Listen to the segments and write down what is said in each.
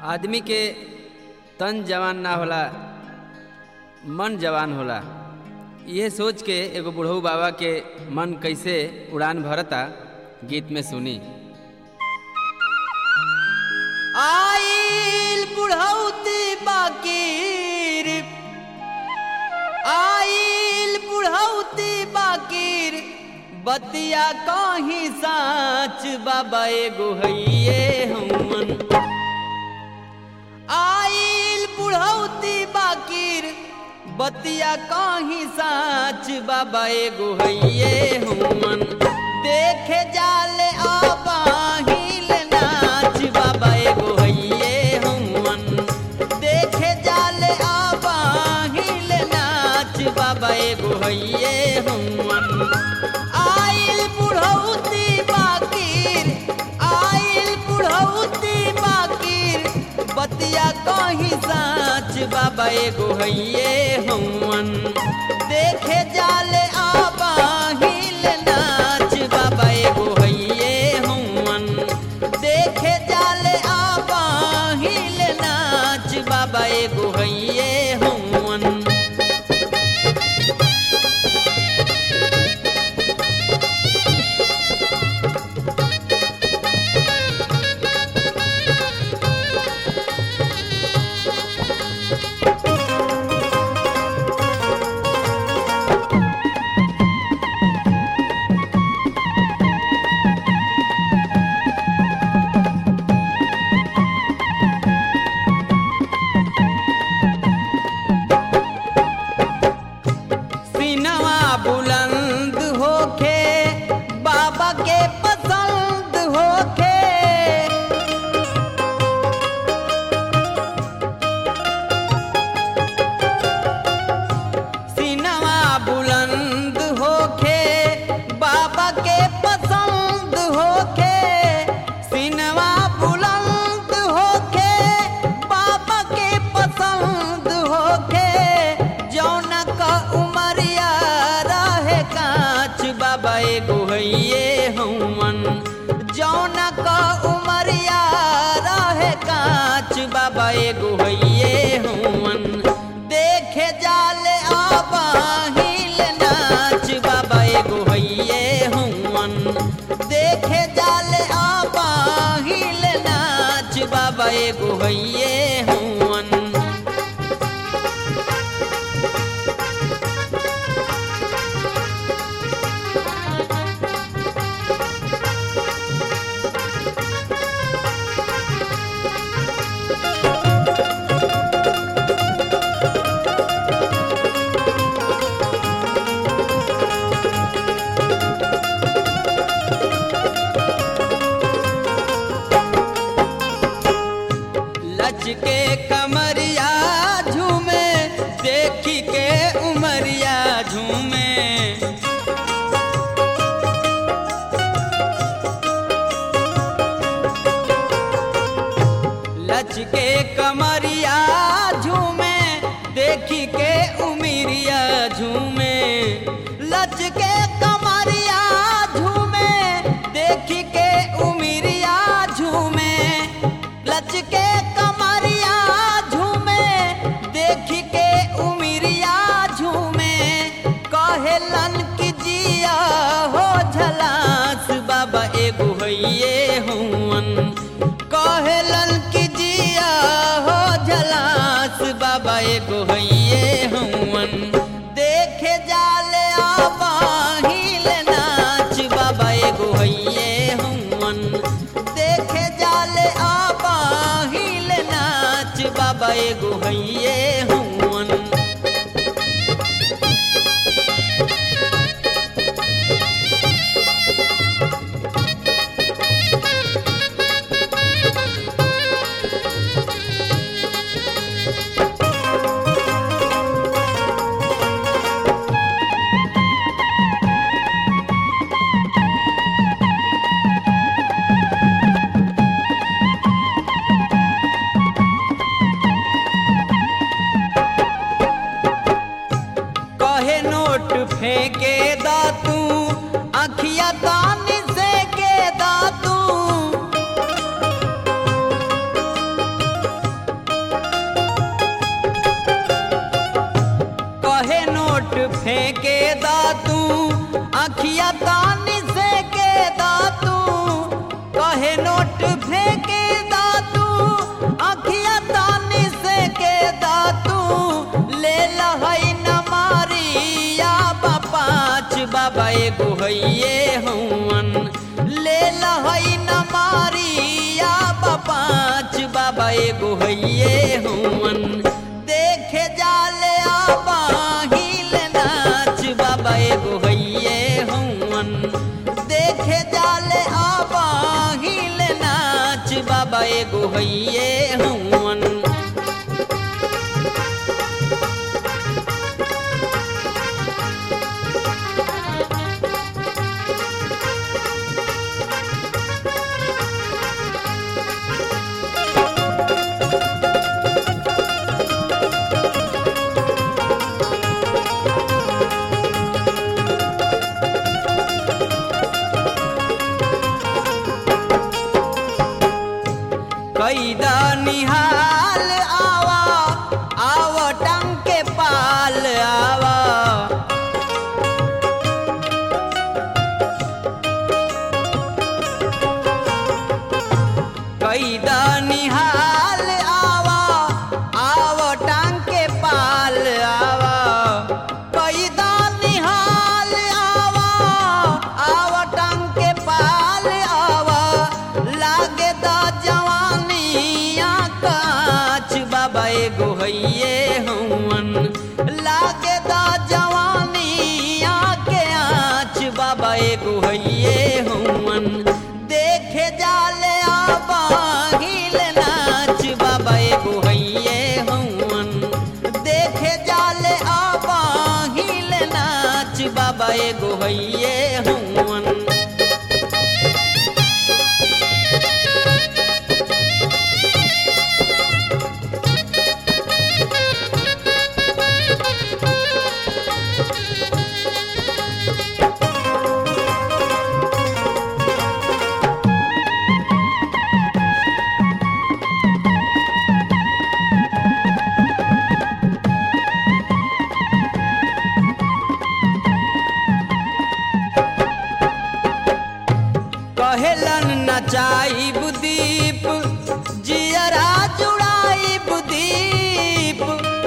आदमी के तन जवान ना होला मन जवान होला यह सोच के एगो बुढ़ऊ बाबा के मन कैसे उड़ान भरता गीत में सुनी आइल बुढ़ौती बाकीर आइल बुढ़ौती बाकीर बतिया कहीं साच बाबा एगो हइये हमन आइल बुढ़ौती बाकीर बतिया कहीं साच बाबा एगो हइये हमन देखे जाले आबाहिल नाच बाबा एगो हइये हमन देखे जाले आबाहिल नाच बाबा एगो हइये हमन आइल बुढ़ौती बाकीर आइल बुढ़ौती बाकीर बतिया कहीं साच बाबा एगो हइये हमन देखे जाले आबाहिल नाच बाबा एगो हइये हमन देखे जाले आबाहिल नाच बाबा एगो हइये हमन सीनवा बुलंद होखे बाबा के पसंद होखे सीनवा बुलंद होखे बाबा के पसंद होखे सीनवा बुलंद होखे बाबा के पसंद होखे जौन का उमरिया रहे कांच बाबा एगो हइये हमन जौन का उमरिया रहे कांच बाबा एगो हइये हमन देखे जाले आबाहिल नाच बाबा एगो हइये हमन देखे जाले आबाहिल नाच बाबा एगो हइये हमन लचके कमरिया झूमे देखी के उमरिया झूमे लचके कमरिया झूमे देखी के उमरिया झूमे लचके कमरिया झूमे देखी के उमरिया झूमे लचके कमरिया झूमे देखी के उमरिया झूमे कहेलन की जिया हो झलास बाबा एगो हइये हुवन कहेलन की जिया हो झलास बाबा एगो हइये हुवन देखे जाले आबाहिल नाच बाबा एगो हइये हुवन देखे जाले आबाहिल नाच बाबा एगो हइये हुवन फेंके दा तू अखिया तानी से के दा तू कहे नोट फेंके दा तू अखिया तानी से के दा तू ले लहई न मारिया पाँच बाबा एगो हइये हवन ले लहई न मारिया पाँच बाबा एगो हइये हवन देखे जाले आबाहिल नाच बाबा एगो हइये हवन देखे जाले आबाहिल नाच बाबा एगो हइये हवन कैदा निहाल आवा आव टंग के पाल आवा कैदा निहाल आवा आव टंग के पाल आवा कैदा निहाल आवा आव टंग के पाल आवा लागे दा जवानिया काच बाबा एगो हइये हवन लागे दा जवानिया के आँच बाबा एगो हइये हवन देखे जाले आबाहिल नाच बाबा एगो हइये हवन देखे जाले आबाहिल नाच बाबा एगो हइये हवन कहेलन नचाई बुदीप जियरा जुड़ाई बुदीप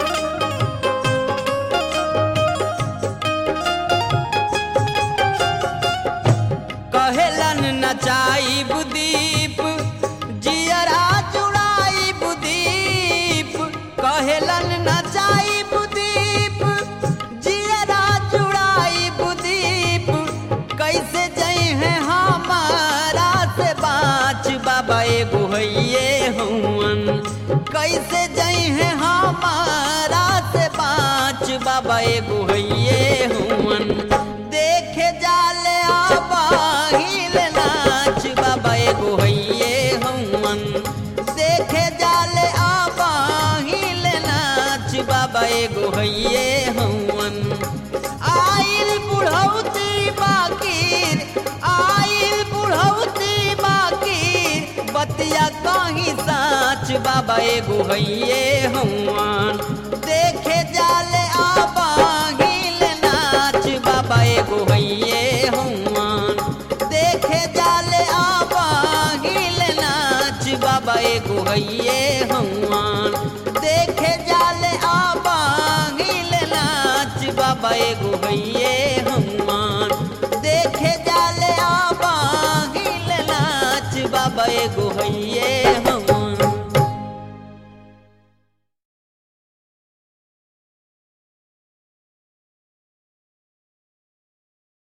कहेलन नचाई बुदीप जियरा जुड़ाई बुदीप कहेलन नचाई बुदीप जियरा जुड़ाई बुदीप कैसे जई है हमारा से बाँच बाबा एगो हइये हवन कैसे जई है हमारा से बाँच बाबा एगो हइये हवन देखे जाले आबाहिल नाच बाबा एगो हइये हवन देखे जाले आबाहिल नाच बाबा एगो हइये हवन आइल बुढ़ौती बाकीर आइल बुढ़ौती बाकीर बतिया कहीं साच बाबा एगो हइये हवन देखे जाले आबाहिल नाच बाबा एगो हइये हवन देखे जाले आबाहिल नाच बाबा एगो हइये हवन देखे जाले आबाहिल नाच बाबा एगो हइये हवन देखे जाले आबाहिल नाच बाबा एगो हइये